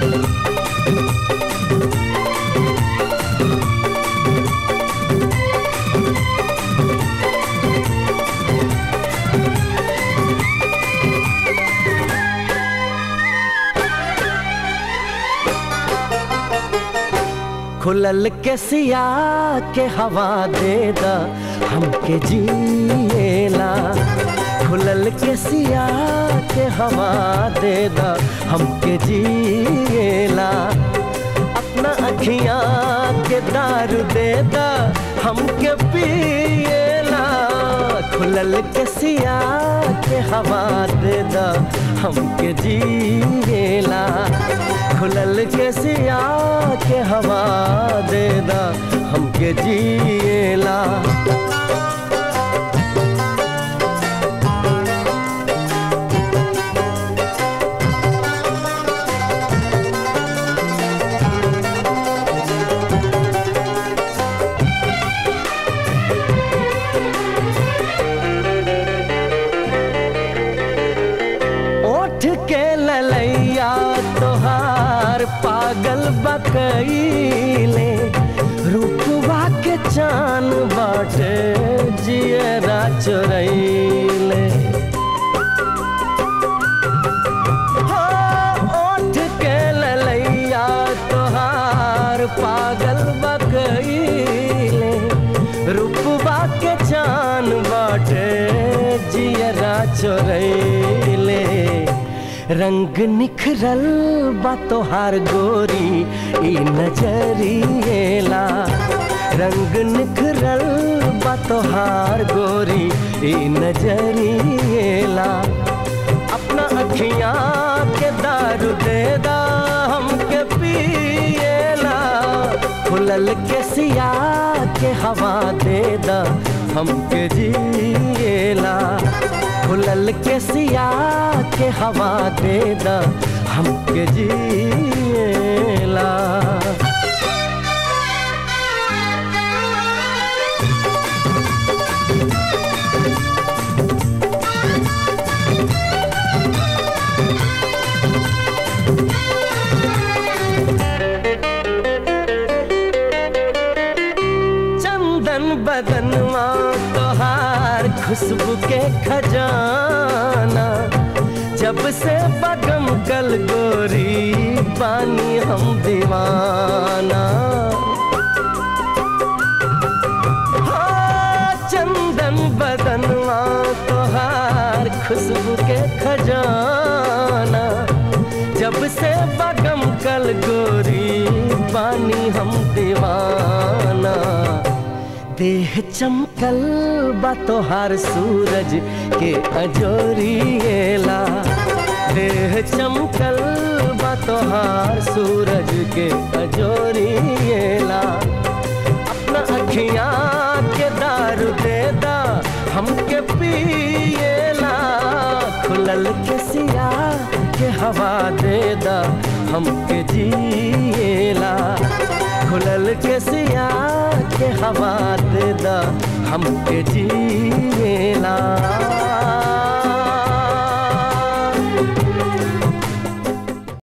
खुलल के सिया के हवा दे दा हमके जिएला खुलल के सिया के हवा दे दा हमके जिएला अपना अखियाँ के दारू दे दा हमके पिएला खुलल के सिया के हवा दे दा हमके जिएला खुलल के सिया के हवा दे दा हमके जिएला ओठ के ललैया तोहार पागल बकैले रूपवा के चान बाटे जियरा चोरैले हो, ओठ के ललैया तोहार पागल बकैले रूपवा के चान बाटे जियरा चोरैले रंग निखरल बा तोहार गोरी ई नजरिएला रंग निखरल बा तोहार गोरी ई नजरिएला अपना अखियाँ के दारू दे दा हमके पिएला खुलल के सिया के हवा दे दा हमके जिएला खुलल के सिया के हवा दे दा हमके जिएला चंदन बदनवा तोहार खुशबू के खजाना जब से बगम कल गोरी पानी हम दीवाना हाँ, चंदन बदनवा तोहार खुशबू के खजाना जब से बगम कल गोरी पानी हम दीवाना देह चमकल बा तोहार सूरज के अजोरिएला देह चमकल बा तोहार सूरज के अजोरिएला अपना अखियाँ के दारू दे दा हमके पिएला खुलल के सिया के हवा दे दा हमके जिएला खुलल के सिया के हवा दे दा हमके जिएला